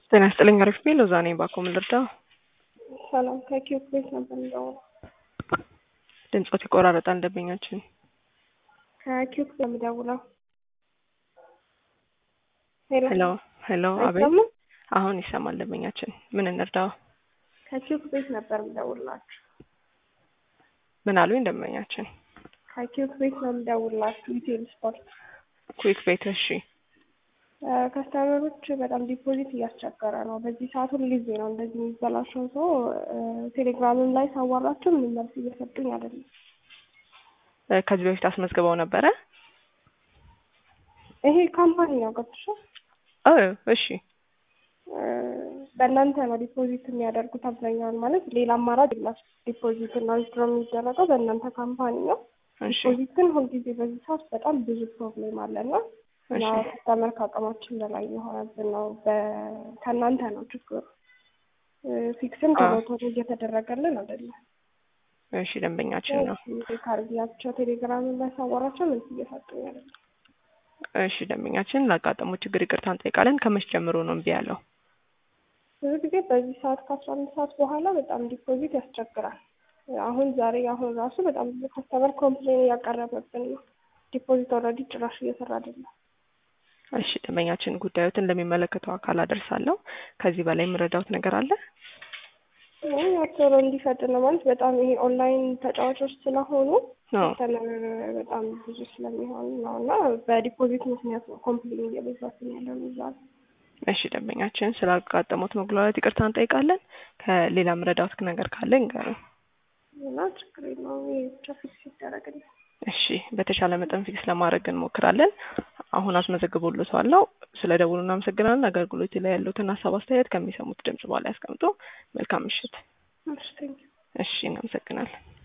ጤና ይስጥልኝ። አሪፍ ቤ ሎዛ ነኝ። ባኮ ምን ልርዳው? ሰላም ከኪዮት ቤት ነበር እንደው ድምፆት ይቆራረጣል። ደንበኛችን ከኪዮት ነው የምደውለው። ሄሎ ሄሎ፣ አቤት። አይሰማም? አሁን ይሰማል። ደንበኛችን ምን እንርዳው? ከኪዮት ቤት ነበር የምደውላችሁ። ምን አሉኝ? ደንበኛችን ከኪዮት ቤት ነው የምደውላችሁ። ኢቴል ስፖርት ኩዊክ ቤት። እሺ ከስተመሮች በጣም ዲፖዚት እያስቸገረ ነው። በዚህ ሰዓት ሁሉ ጊዜ ነው እንደዚህ የሚበላሸው። ሰው ቴሌግራምም ላይ ሳዋራቸው ምንም መልስ እየሰጡኝ አይደለም። እ ከዚህ በፊት አስመዝግበው ነበረ? ይሄ ካምፓኒ ነው ገብቶሻል? ኦ እሺ በእናንተ ነው ዲፖዚት የሚያደርጉት አብዛኛውን። ማለት ሌላ አማራጭ የለም። ዲፖዚት እና ዊዝድሮ የሚደረገው በእናንተ ካምፓኒ ነው። እሺ ዲፖዚት ግን ሁልጊዜ በዚህ ሰዓት በጣም ብዙ ፕሮብሌም አለና እና እሺ ከስተመር ከአቅማችን በላይ የሆነብን ነው። በ- ከእናንተ ነው ችግሩ። ፊክስም ቶሎ አዎ። ቶሎ እየተደረገልን አይደለም። እሺ ደንበኛችን ነው። ካርጊያቸው ቴሌግራም ላይ ሳወራቸው መልስ እየሰጡኝ አይደለም። እሺ ደንበኛችን ላጋጠሙት ችግር ይቅርታ እንጠይቃለን። ከመች ጀምሮ ነው እምቢ ያለው? ብዙ ጊዜ በዚህ ሰዓት ከአስራ አንድ ሰዓት በኋላ በጣም ዲፖዚት ያስቸግራል። አሁን ዛሬ አሁን ራሱ በጣም ብዙ ከስተመር ኮምፕሌን እያቀረበብን ነው። ዲፖዚት ኦልሬዲ ጭራሽ እየሰራ አይደለም። እሺ ደንበኛችን ጉዳዮትን ለሚመለከተው አካል አደርሳለሁ። ከዚህ በላይ የምረዳውት ነገር አለ? አይ ቶሎ እንዲፈጥን ነው ማለት በጣም ይሄ ኦንላይን ተጫዋቾች ስለሆኑ አዎ ከስተመር በጣም ብዙ ስለሚሆን ነው እና በዲፖዚት ምክንያት ነው ኮምፕሌን እየበዛብን ያለው እዛ ነው። እሺ ደንበኛችን ስላጋጠሙት መጉላላት ይቅርታ እንጠይቃለን። ከሌላ ምረዳውት ነገር ካለ ንገሩን። እና ችግር የለውም ይሄ ብቻ ፊክስ ይደረግልኝ። እሺ በተሻለ መጠን ፊክስ ለማድረግ እንሞክራለን። አሁን አስመዘግቦልዎታለሁ። ስለ ደውሉ እናመሰግናለን። አገልግሎት ላይ ያሉትን ሀሳብ አስተያየት ከሚሰሙት ድምጽ በኋላ ያስቀምጡ። መልካም ምሽት። እሺ ቴንኪው። እሺ እናመሰግናለን።